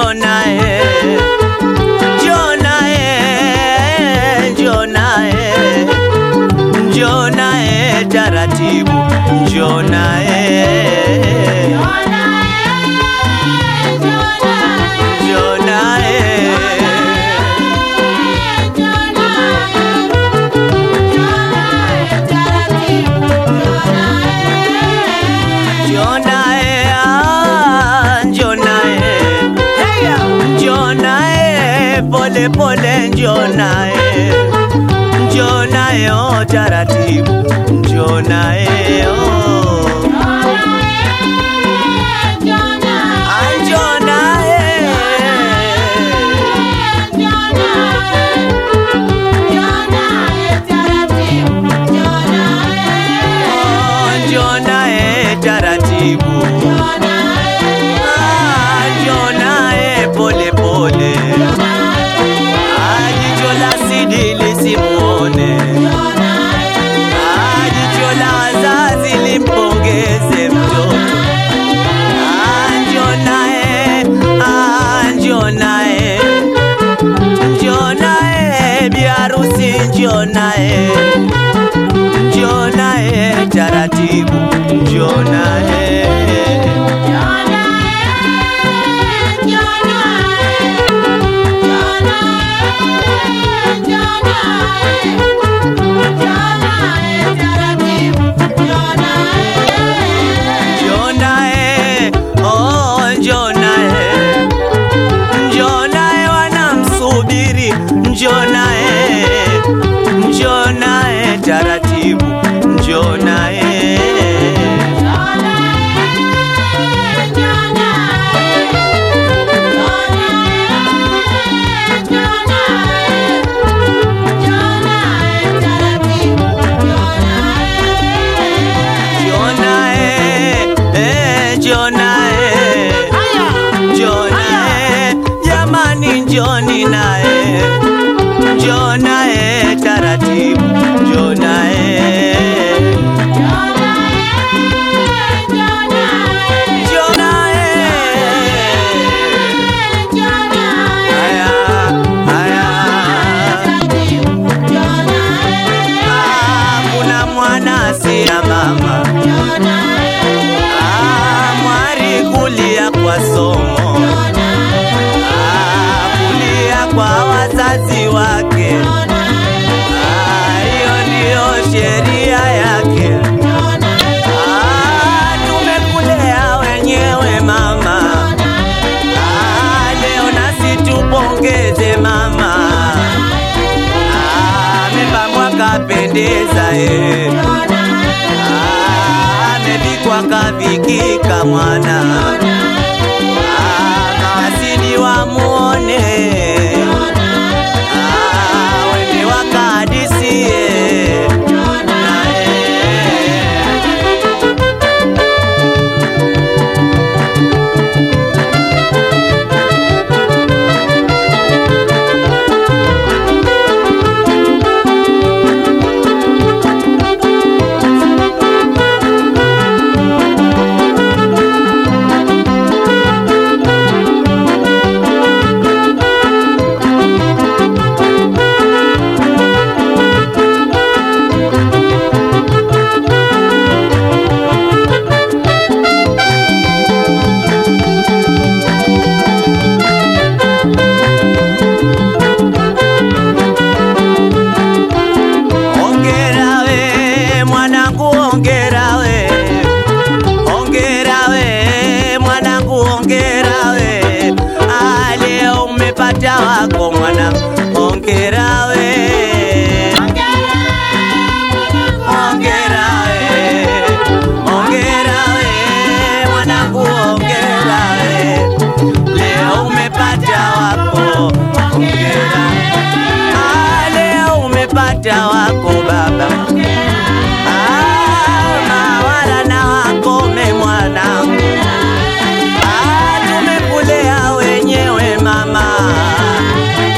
njoo naye, njoo naye, njoo naye, njoo naye taratibu, njoo naye, njoo naye, njoo naye, ah, njoo naye, njoo naye, pole pole, njoo naye, njoo naye, oh, taratibu, njoo naye, oh. Ah, njoo naye. Oh, njoo naye taratibu, Ah, njoo naye pole pole, Ah, jicho la sidi lisimuone, Ah, jicho la wazazi limpongeze mtoto, Ah, njoo naye, Ah, njoo naye, njoo naye biharusi, njoo naye njoo naye taratibu, njoo naye njoo naye, oh, njoo naye, njoo naye, wanamsubiri, njoo naye, njoo naye taratibu, njoo naye njoo naye, eh, njoo naye, njoo naye, jamani, njoni naye, njoo naye taratibu, njoo naye njoo naye. Haya, haya. Ah, kuna mwana si ya mama Ah, mwari kulia kwa somo Ah, kulia kwa wazazi wake Ah, hiyo ndiyo sheria yake Ah, tumekulea wenyewe mama Ah, leo nasi tupongeze mama Ah, amepambwa kapendeza eh. Ah, amevikwa kavikika mwana Ah, mawasili wamuone Ah, wende wakahadisie naye Ongera we mwanangu, ongera we, ongera we mwanangu, ongera we, ah, leo umepata wako mwanangu, ongera we, ongera we, ongera we mwanangu, ongera we, leo umepata wako, ongera, ah, leo umepata wako baba. Ah, mawala na wakome mwanangu, ah, tumekulea wenyewe mama,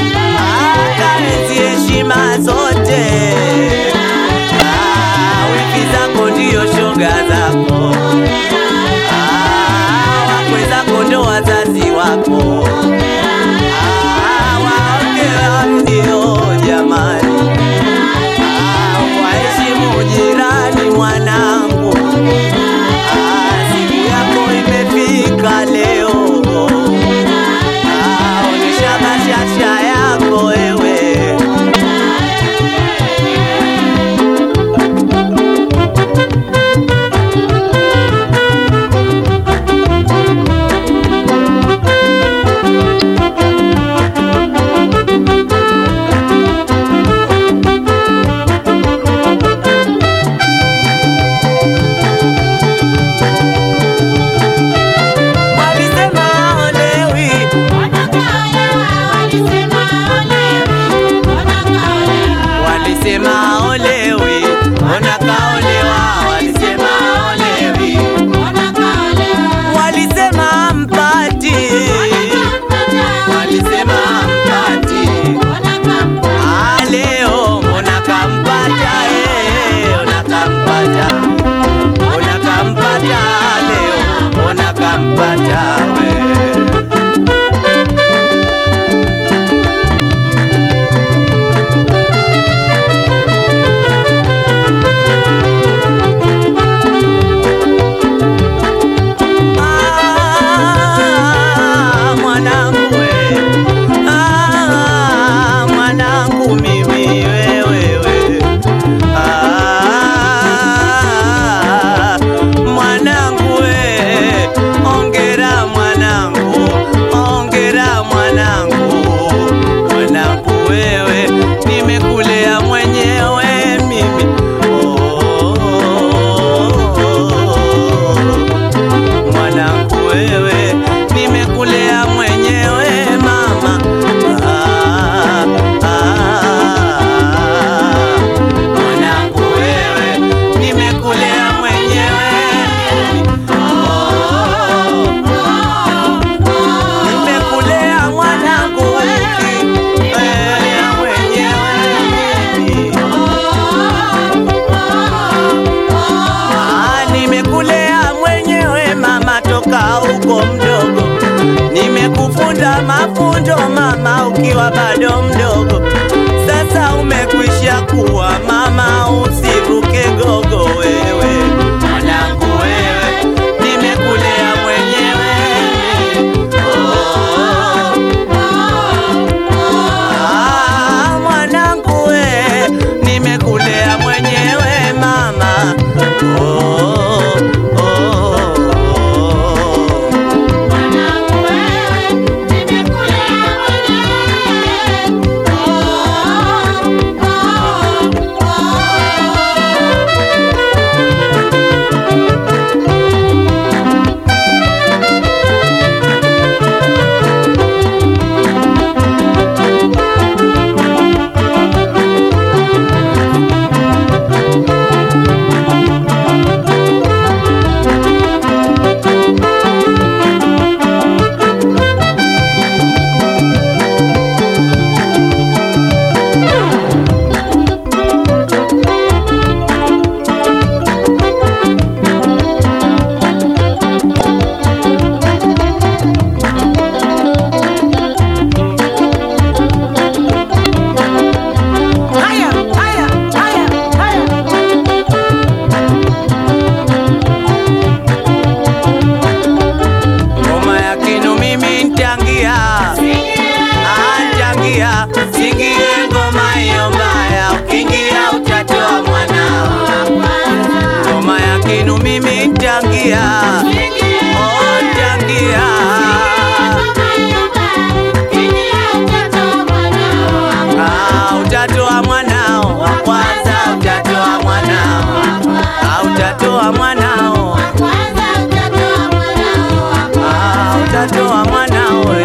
ulipata mafunzo mama ukiwa bado mdogo, sasa umekwisha kuwa mama, usivuke gogo wewe mwanangu, wewe nimekulea mwenyewe oh. Ah, mwanangu we, nimekulea mwenyewe mama. Oh, oh, oh. Haya, haya, haya, haya. Ngoma ya kinu mimi ntangia, Ah, ntangia, singie ngoma hiyo mbaya, ukiingia utatoa mwanao. Ngoma ya kinu mimi ntangia, oh, ntangia. Ah, utatoa mwanao wa kwanza, utatoa mwanao, Ah, utatoa mwanao, Ah, utatoa mwanao